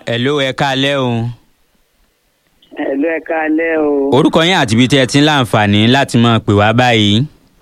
hello ẹ káalẹ́ o. ẹ̀lú ẹ káalẹ́ o. orúkọ yín àti ibi tí ẹ ti ń láǹfààní láti máa pè wá báyìí.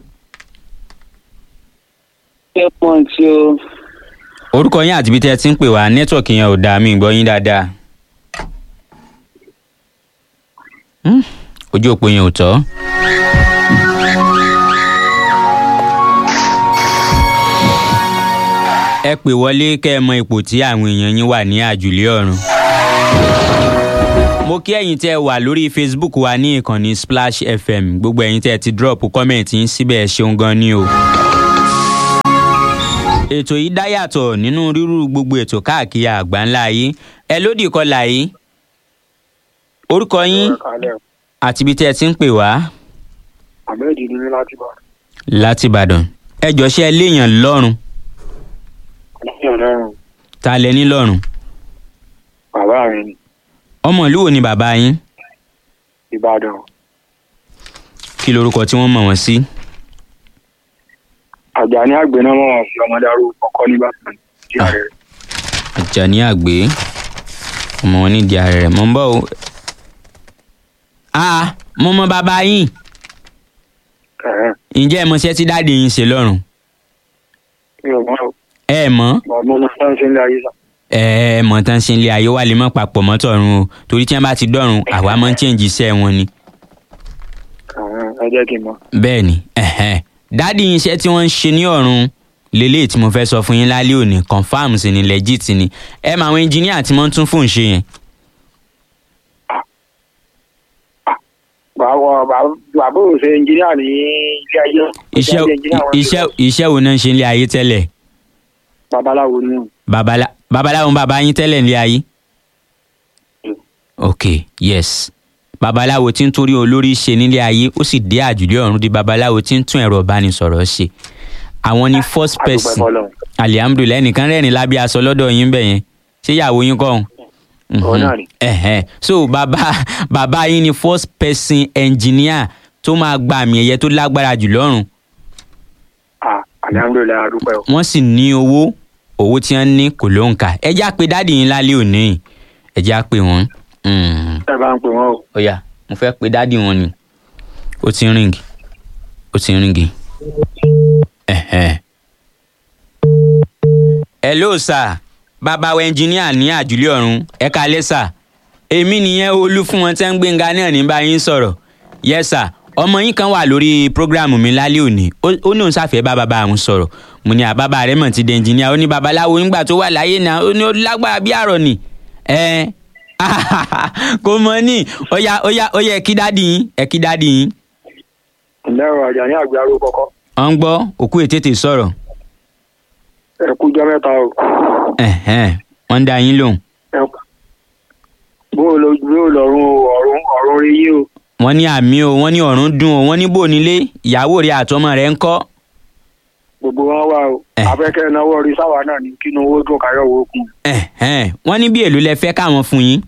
ṣé pọ́n tí o. orúkọ yín àti ibi tí ẹ ti ń pè wá nẹ́tíwọ̀kì yẹn ò dáa mi gbọ́ yín dáadáa. Hmm, ojú òpó yẹn ò tọ́. ẹ pè wọlé kẹ́ ẹ mọ ipò tí àwọn èèyàn yín wà ní àjùlé ọ̀run. mo kí ẹ̀yin tẹ́ ẹ wà lórí facebook wa ní ìkànnì splash fm gbogbo ẹ̀yin tẹ́ ẹ ti drop comment yín síbẹ̀ ẹ ṣeun gan ni o. ètò yìí dá yàtọ̀ nínú rírú gbogbo ètò káàkiri àgbáńlá yìí ẹ lódì kọlà yìí orúkọ yín àti ibi tẹ́ ẹ ti ń pè wá ahmed ní mi láti bá láti ìbàdàn ẹ jọ ṣe ẹ léèyàn lọ́rùn lẹ́yìn ọlọ́run ta lẹ ní lọ́rùn bàbá mi ní ọmọ ìlú wo ni bàbá yín ìbàdàn kí lorúkọ tí wọ́n mọ̀ wọ́n sí àjàní àgbẹ̀nà mọ̀ wọ́n fi ọmọdé arú ọkọ nìbàdàn tí ààrẹ rẹ̀ àjàní àgbé ọmọ wọn nídìí ààrẹ rẹ̀ mọ̀ ń bọ̀ o. a mo mọ bàbá yín ẹ̀hẹ́n ǹjẹ́ ẹ mọ iṣẹ́ tí dáàdi yín ṣe lọ́rùn mi ò mọ̀ ẹ mọ̀ ọ́ mo mọ̀ sáà ń ṣe ń lé ayé sá ẹ ẹ mọ̀ tán ṣe ń lé ayé wà lè mọ̀ papọ̀ mọ́ tọ̀run o torí tí wọ́n bá ti dọ̀run àwa máa ń change iṣẹ́ wọn ni ẹ̀hẹ́n ẹ jẹ́ kí n mọ̀ bẹ́ẹ̀ ni ẹ̀hẹ́n. dáàdi yín iṣẹ́ tí wọ́n ń ṣe ní ọ̀run lélẹ́yìí tí mo fẹ́ sọ fún yín lálẹ́ òní confam sí ni legit ni ẹ mọ àwọn engineer tí wọ́n ń tún fóun ṣe yẹn bàbá bàbá ò ṣe ẹnjìníà ní ilé ayé iṣẹ́ iṣẹ́ iṣẹ́ wo náà ń ṣe nílé ayé tẹ́lẹ̀ babaláwo ni o babala babaláwo ń bàbá yín tẹ́lẹ̀ nílé ayé. ok yes babaláwo tí ń torí olórí ṣe nílé ayé ó sì dé àjùlé ọ̀run di babaláwo tí ń tún ẹ̀rọ ìbánisọ̀rọ̀ ṣe àwọn ni first àdúpẹ́ person fọlọ́run alihamudulilayi nìkan rẹ́rìn lábẹ́ aṣọ lọ́dọ̀ yín bẹ̀ yẹn ṣé ìyàwó yín kọ́ ọ̀hún. Òun náà ni. Ẹ̀hẹ́n. so bàbá bàbá yín ni first person engineer tó máa gba àmì ẹ̀yẹ tó lágbára jù lọ́rùn ah alihamudulilayi adúpẹ́ o wọ́n sì ní owó owó tí wọ́n ní kò ló ń kà ẹ já pé dáàdì yín lálẹ́ òní ẹ já pé wọ́n. Mm. ẹ bá ń pè wọ́n o ó yá mo fẹ́ pe dáàdì wọn ni ó ti ń ríngì ó ti ń ríngì. Ẹ̀hẹ́n. hello sir bàbá wa ẹnjìníà ní àjùlé ọ̀run ẹ kalẹ́ sà èmi nìyẹn olú fún wọn tẹ́ ń gbẹ̀ngà náà ní bá yín sọ̀rọ̀ yes sir ọmọ yín kan wà lórí prógráàmù mi lálẹ́ òní ó ó ní òun ṣàfẹ́ bá bàbá àwọn sọ̀rọ̀ mo ní àbábà rẹ̀ mọ̀ ti di ẹnjìníà ó ní babaláwo nígbà tó wà láyé náà ó ní ó lágbára bí àrọ̀ ni ẹ kò mọ ní ó yá ó yá ó yá ẹ kí dáàdì yín ẹ kí dáàdì yín ǹlẹ́ o àjàní àgbẹ̀ arú kọ́kọ́ ọ̀ ń gbọ́ òkú ètètè sọ̀rọ̀ ẹ kú jọ́ mẹ́ta o ẹ̀hẹ́n wọ́n ń dá yín lóhùn ẹ bó o lọ bó o lọ́rùn o ọ̀run ọ̀run rí yín o wọ́n ní àmì o wọ́n ní ọ̀run dùn o wọ́n ní bò nílé ìyàwó rẹ̀ àtọmọ rẹ̀ ń kọ́ gbogbo wọn wà o Eh. afẹ́kẹ́ náwó orí sáwà náà ní kínú owó dùn káyọ̀ owó kún ẹ̀hẹ́n wọ́n ní bí èlò lẹ fẹ́ káwọn fún yín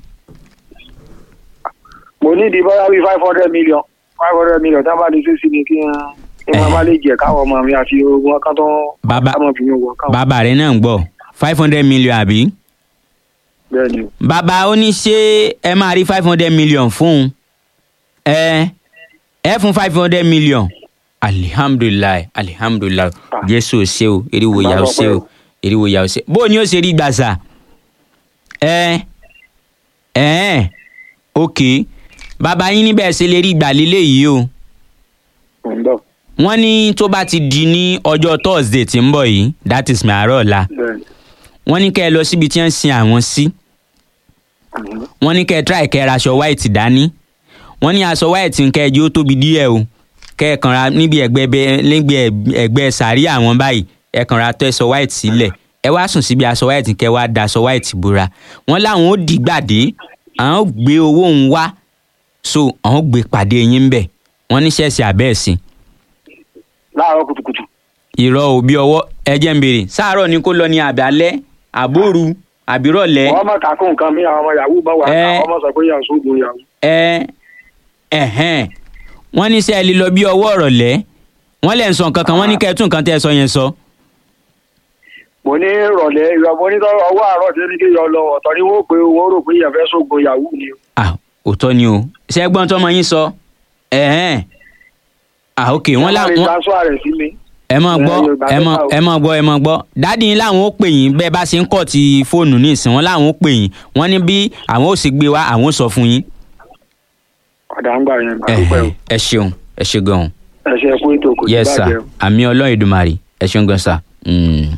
mo ní ìdí bóyá bíi five hundred million five hundred million tá a bá ní sísí ni kí n kí n máa lè jẹ káwọn ọmọ mi àti ogun kan tó Bàbá- káwọn fi mi wọ káwọn bàbá rẹ̀ náà ń gbọ́ five hundred million àbí bẹ́ẹ̀ ni o. bàbá ó ní ṣé ẹ máa rí five hundred million fún un ẹ ẹ fún five hundred million alihamdulilayi alihamdulilayi Ah. jésù ò ṣe o eriwo ya ò ṣe o eriwo ya ò ṣe bó o ní ó ṣe rí gbàsà ẹ ẹ ok bàbá yín níbẹ̀ ṣe lè rí gbà lélẹ̀ yìí o mo ń bọ̀ wọ́n ní tó bá ti di ní ọjọ́ thursday tí ń bọ̀ yìí that is my àárọ̀ ọ̀la bẹ́ẹ̀ ni. wọ́n ní kẹ́ ẹ lọ síbi tí wọ́n ń sin àwọn sí. Si Mhm. wọ́n ní kẹ́ ẹ try kẹ́ ẹ ra aṣọ white dání wọ́n ní aṣọ white nkẹ́ ẹ jẹ́ ó tóbi díẹ̀ o kẹ́ ẹ kàn ra níbi ẹ̀gbẹ́ bẹ- lẹ́gbẹ̀ẹ́ ẹ̀gbẹ́ sàárì àwọn báyìí ẹ kàn ra tó aṣọ white sílẹ̀ ẹ wá sùn síbi aṣọ white kẹ́ ẹ wá da aṣọ white bora wọ́n láwọn ó dìgbàdé àwọn ó gbé owó òun wá so àwọn ó gbé pàdé yín bẹ̀ wọ́n ní ṣẹ́ẹ̀ṣì àbẹ́ẹ̀sì láàárọ̀ kùtùkùtù ìrọ̀ òbí ọwọ́ ẹ jẹ́ ń béèrè sáàárọ̀ ni kó lọ ní àbálẹ́ àbóru àbírọ̀lẹ́ wọ́n mọ̀ ká kó nǹkan mi àwọn ọmọ yahoo bá wà Eh. àwọn ọmọ sọ pé yahoo sóògùn yahoo ẹ ẹhẹn wọ́n ní sẹ ẹ lè lọ bí ọwọ́ ọ̀rọ̀ lẹ wọ́n lẹ ń sọ nǹkan kan wọ́n ní kẹ́ ẹ tún nǹkan tẹ́ ẹ sọ yẹn sọ. mo ní ìrọ̀lẹ́ ìrọ̀ mo ní tọ́- ọwọ́ àárọ̀ tí ní kí yọ lọ ọ̀tọ̀ ni wọ́n pé wọ́n rò pé ìyẹn fẹ́ sógun yahoo ni o. ah òótọ́ ni o ṣé ẹgbọ́n tọmọ yín sọ ẹ̀hẹ́n ah ok wọ́n Wọ́n lè láwọn transfer rẹ̀ sí mi. ẹ mọ̀ gbọ́ Ẹ, Yorùbá ẹ ló mọ̀ bá o. ẹ mọ̀ gbọ́ ẹ mọ̀ gbọ́ dáàdi yín láwọn ó pè yín bẹ́ẹ̀ bá ṣe ń kọ̀ ti fóònù ní ìsìn wọn láwọn ó pè yín wọ́n ní bí àwọn ó sì gbé wá àwọn ó sọ fún yín ọ̀dà ń gbà yẹn gbà Ẹ̀hẹ́n, dúpẹ́ o. ẹ ṣeun ẹ ṣe gan-an ẹ ṣe kú ètò kò ní yes sir bàjẹ́ o. àmì ọlọ́run ìdùmarè ẹ ṣeun gan sir. Mm.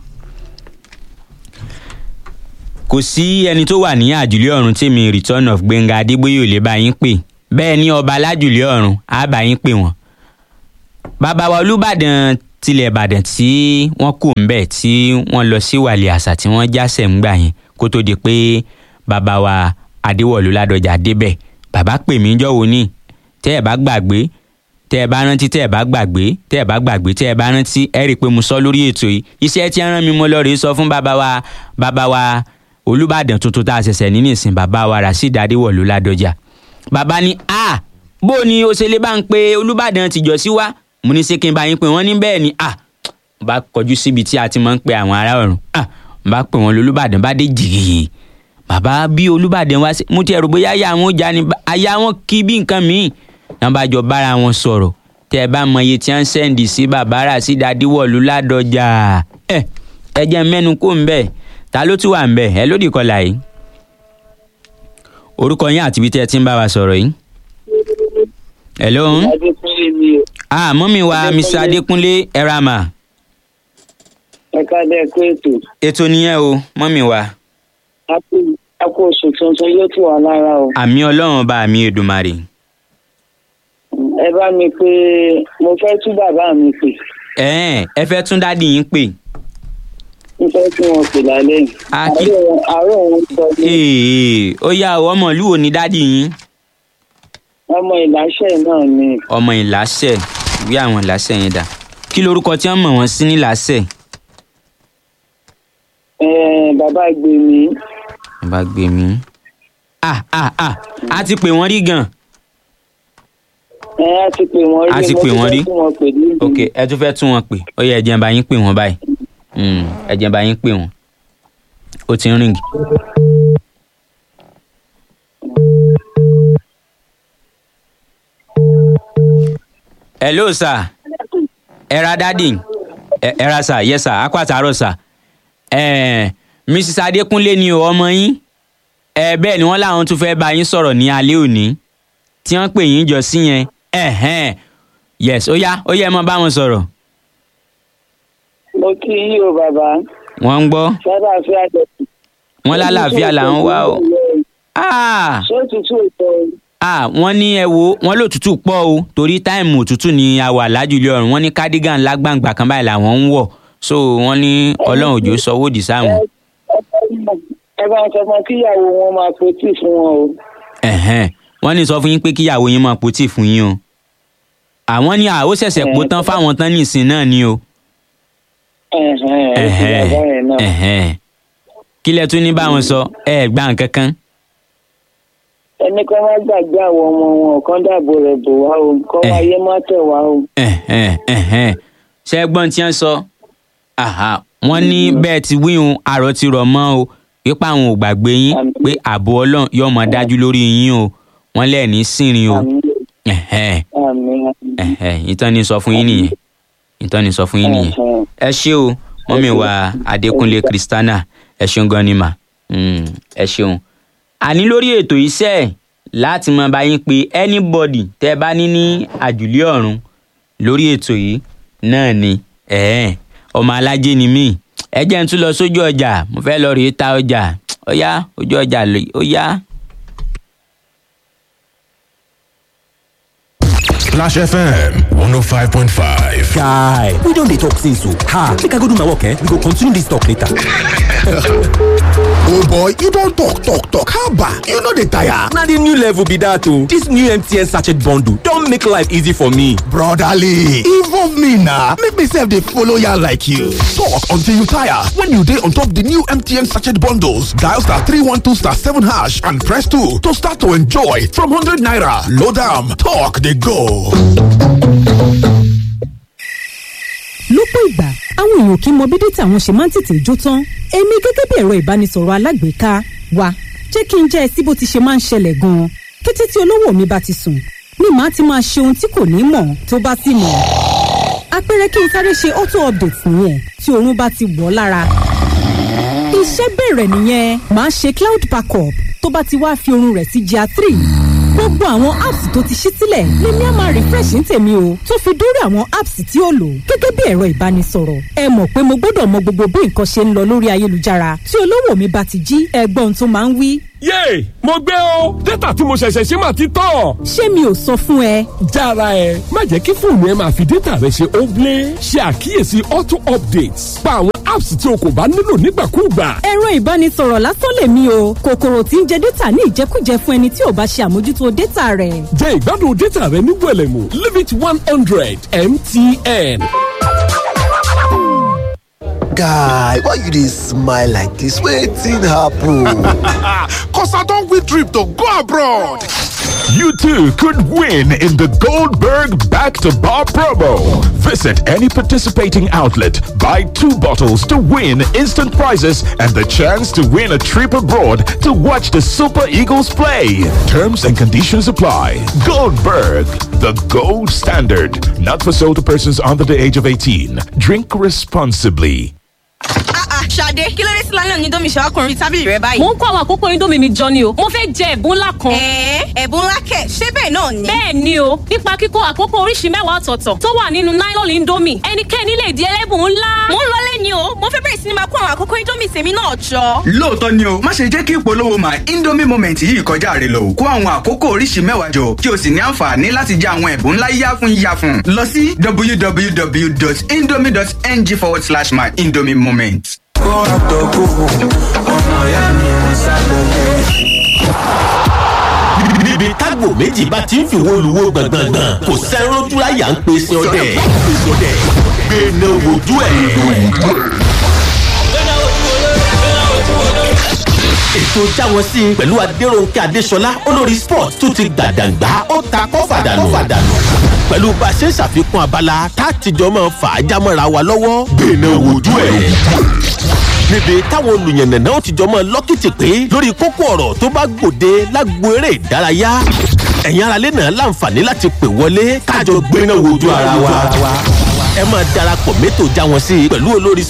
kò sí ẹni tó wà ní àjùlé ọ̀run tí mi return of gbẹ̀ngà adégbòye ò lè bá yín pè bẹ́ẹ̀ ni ọba alájùlé ọ̀run á bá yín pè wọ́n. bàbá wa olùbàdàn tilẹ̀ ìbàdàn tí wọ́n kù ń bẹ̀ tí wọ́n lọ sí wàlẹ̀ àṣà tí wọ́n jásẹ̀ ń gbà yẹn kó tó di pé bàbá wa adéwọ̀lú ládọjà débẹ̀ bàbá pè mí jọ̀wọ́ ní tẹ́ ẹ̀ bá gbàgbé tẹ́ ẹ bá rántí tẹ́ ẹ bá gbàgbé tẹ́ ẹ bá gbàgbé tẹ́ ẹ bá rántí ẹ rí i pé mo sọ lórí ètò yìí iṣẹ́ tí ń rán mi mo lọ rèé sọ fún bàbá wa bàbá wa olùbàdàn tuntun tá a ṣẹ̀ṣẹ̀ ní nísìn bàbá wa rasheed adéwọ̀lú ládọjà bàbá ní a bó ni o ṣe lè bá ń pe olùbàdàn tìjọ sí wa mo ní ṣé kí n bá yín pé wọ́n ní bẹ́ẹ̀ ni a mo bá kọjú síbi tí a ti máa ń pe àwọn ará ọ̀run a mo bá pè wọ́n lolúbàdàn bá dé jìgìyì bàbá bí olùbàdàn wá sí mo ti ẹ̀rù bóyá àyà wọn ó já ni àyà wọn kí bí nǹkan míì náà bá jọ bára wọn sọ̀rọ̀ tẹ́ ẹ bá mọ iye tí wọ́n ń sẹ́ǹdì sí bàbá rà sí dadíwọ̀lú ládọjà ẹ ẹ jẹ́ mẹ́nu kó ń bẹ̀ ta ló tún wà ń bẹ̀ ẹ lódì kọlà yìí orúkọ yín àti ibi tí ẹ ti ń bá wa sọ̀rọ̀ yìí. hello adékúnlé mi o ah mọ́mí wa mr adékúnlé ẹ̀ràmà ẹ káàdé ẹkú ètò ètò nìyẹn o mọ́mí wa a kú- a kú oṣù tuntun yóò tù wá lára o àmì ọlọ́run ọba àmì èdùmàrè ẹ bá mi pé mo fẹ́ tú bàbá mi pè ẹ̀ẹ́n ẹ fẹ́ tún dádì yín pè mo fẹ́ tí wọn pè lálẹ́ yìí Ah, kí- àárọ̀ wọn- àárọ̀ wọn sọ ní ee ó yá o ọmọ ìlú wo ni dádì yín ọmọ ìláṣẹ náà ni ọmọ ìlàsẹ̀ ìwé àwọn ìlàsẹ̀ yẹn dà kí lorúkọ tí wọ́n mọ̀ wọ́n sí nílàsẹ̀ Eh, bàbá gbèmí bàbá gbé mi. ah ah ah a ti pè wọ́n rí gan ẹ á ti pè wọ́n rí A ti mo pè tún wọ́n fẹ́ rí? tí wọ́n pè ní ok ẹ tún fẹ́ tún wọn pè ó yẹ ẹ jẹ́ n bá yín pè wọ́n báyìí Mm, ẹ jẹ́ n bá yín pè wọ́n ó ti ń ríngì. hello sir ẹ ra dádì ẹ ẹ ra sir yes sir akọ àtàárọ̀ sir ẹ mrs adékúnlé ni o ọmọ yín ẹ bẹ́ẹ̀ ni wọ́n láwọn tún fẹ́ bá yín sọ̀rọ̀ ní alẹ́ òní tí wọ́n pè yín jọ sí yẹn ẹ̀hẹ́n yes ó yá ó yẹ ẹ mọ bá wọn sọ̀rọ̀ mo kí yín o bàbá wọ́n ń gbọ́ sábà fi àjọ wọ́n lálàáfíà làwọn wá o ah ṣé òtútù ìtọ́ ah wọ́n ní ẹ wo wọ́n lòtútù pọ̀ o torí táìmù òtútù ni a wà lájúlé ọ̀run wọ́n ní cardigan lágbàǹgbà kan báyìí làwọn ń wọ̀ so wọ́n ní ọlọ́run òjò sọ wòdì sáwọn ẹ bá ń sọ fún kíyàwó wọn máa pòtì fún wọn o ẹ̀hẹ́n wọ́n ní sọ fún yín pé kíyàwó yín máa potí fún yín o àwọn ní àó ṣẹ̀ṣẹ̀ pò tán fáwọn tán nìsín náà ni o ẹ̀hẹ́n ẹ ti bàbá yẹn náà ẹ̀hẹ́n kí lẹ tún ní báwọn sọ ẹ gbà nǹkan kan ẹni kan má gbàgbé àwọn ọmọ wọn kan dàbò rẹ̀ bò wá o kọ́ Eh. wáyé má tẹ̀ wá o ẹ̀hẹ́n ẹ̀hẹ́n ṣé ẹ gbọ́n tí wọ́n sọ Àhà, wọ́n ní bẹ́ẹ̀ ti wíhun àrò ti rọ̀ mọ́ o pípa àwọn ò gbàgbé yín Àmín. pé ààbò ọlọ́run yóò mọ dájú lórí yín o wọ́n lẹ̀ ní sìnrin o àmì ẹ̀hẹ́n àmì ẹ̀hẹ́n ìtàn ni sọ fún yín nìyẹn ìtàn ni sọ fún yín nìyẹn ẹ̀hẹ́n. ẹ ṣé o mọ́mí wa adékúnlé kristana ẹ ṣeun gan ni mà Mm, ẹ ṣeun. àní lórí ètò iṣẹ́ láti máa bá yín pé anybody tẹ́ ẹ bá ní ní àjùlé ọ̀run lórí ètò yìí náà ni ẹ̀ẹ́n ọmọ alájẹ ni mí ẹ jẹ́ n tún lọ sójú ọjà mo fẹ́ lọ rèé ta ọjà ó yá ojú ọjà lè ó yá. Splash FM 105.5. guy we don dey talk since o ha make i go do my work eh we go continue this talk later. Oh boy, you don talk talk talk haba, you no dey tire. na the new level be that o this new mtn sachet bundle don make life easy for me. Brotherly, involve me na make me sef dey follow yarn like you. Talk until you tire when you dey on top the new MTN sachet bundles. Dial star 312 star 7 hash and press 2 to start to enjoy from 100 naira. Load am, talk dey go. lọ́pọ̀ ìgbà àwọn èèyàn kì í mọ bí dátà wọn ṣe máa ń tètè jó tán èmi gẹ́gẹ́ bí ẹ̀rọ ìbánisọ̀rọ̀ alágbèéká wa jẹ́ kí n jẹ́ ẹ sí bó ti ṣe máa ń ṣẹlẹ̀ gan-an kété tí olówó mi bá ti sùn ni màá ti máa ṣe ohun tí kò ní mọ̀ tó bá sì mọ̀ àpẹẹrẹ kí n sáré ṣe auto update nìyẹn tí oorun bá ti wọ̀ ọ́ lára iṣẹ́ bẹ̀rẹ̀ nìyẹn màá ṣe cloud backup tó bá ti wá fi oorun rẹ̀ sí gr three gbogbo àwọn apps tó ti ṣí sílẹ̀ lèmi á máa refresh ní tèmi o tó fi dórí àwọn apps tí ó lò gẹ́gẹ́ bí ẹ̀rọ ìbánisọ̀rọ̀ ẹ mọ̀ pé mo gbọ́dọ̀ mọ gbogbo bí nǹkan ṣe ń lọ lórí ayélujára tí olówó mi bá ti jí ẹgbọ́n tó máa ń wí. yéè mo gbé o dátà tí mo ṣẹ̀ṣẹ̀ ṣe máa ti tán. ṣé mi ò sọ fún ẹ. jára ẹ má jẹ́ kí fóònù ẹ máa fi dátà rẹ ṣe óblé ṣe àkíyèsí auto updates pa àwọn apps tí o kò bá nílò nígbàkúùgbà. ẹ̀rọ ìbánisọ̀rọ̀ lásán lèmi o kòkòrò tí ń jẹ dátà ní ìjẹkújẹ fún ẹni tí ò bá ṣe àmójútó dátà rẹ̀. jẹ ìgbádùn dátà rẹ ní wẹlẹmù limit one hundred mtn. guy why you dey smile like dis wetin happen. Cause I don't win trip to go abroad. You too could win in the Goldberg Back to Bar promo. Visit any participating outlet, buy two bottles to win instant prizes and the chance to win a trip abroad to watch the Super Eagles play. Terms and conditions apply. Goldberg, the gold standard. Not for sale to persons under the age of 18. Drink responsibly. Ṣadé kí ló dé sí lálẹ́ onídọ́mì ṣe ọkùnrin tábìlì rẹ báyìí. mo ń kó àwọn àkókò indomie mi jọ ni o mo fẹ́ jẹ ẹ̀bùn ńlá kan. ẹ̀ẹ́ ẹ̀bùn ńlá kẹ̀ ṣé bẹ́ẹ̀ náà ni. bẹ́ẹ̀ ni o nípa kíkó àkókò oríṣi mẹ́wàá ọ̀tọ̀ọ̀tọ̀ tó wà nínú nylon indomie ẹnikẹ́ni lè di ẹlẹ́bùn ńlá. mo ń lọlé ni o mo fẹ́ bẹ̀rẹ̀ sí ni máa kó àwọn àkókò indomie tèmi náà jọ. lóòótọ́ ni o má ṣe jẹ́ kí ìpolówó my indomie moment yìí kọjá rẹ lọ kó àwọn àkókò oríṣi mẹ́wàá jọ kí o sì ní àǹfààní láti jẹ àwọn ẹ̀bùn ńlá yíyá fún yíyá fún lọ sí www.indomie.ng forward slash my indomie moment. kó àtọkù ọmọ ìyá mi ń sábẹ̀lẹ̀. níbi tágbò méjì bá ti ń fi wo luwo gbọ̀ngbọ̀ngbọ̀n kò sẹ́rọ́jú láyà ń pe sin ọdẹ gbẹ̀nà wojú ẹ̀. ètò jáwọ́ sí i pẹ̀lú adéròǹkè adéṣọlá olórí sport tó ti gbàdàgbà ó ta kọ́fàdànù pẹ̀lú bá a ṣe ń ṣàfikún abala tá a tìjọ máa fà á jámọ́ra wa lọ́wọ́ gbẹ̀nà wojú ẹ̀ níbi táwọn olùyànnànà ó ti jọ mọ lọ́kìtì pé lórí kókó ọ̀rọ̀ tó bá gbòde lágbo eré ìdárayá ẹ̀yin aráalé náà láǹfààní láti pè wọlé kájọ gbéná wojú ara wa ẹ máa darapọ̀ mẹ́tò já wọn sí i pẹ̀lú olórí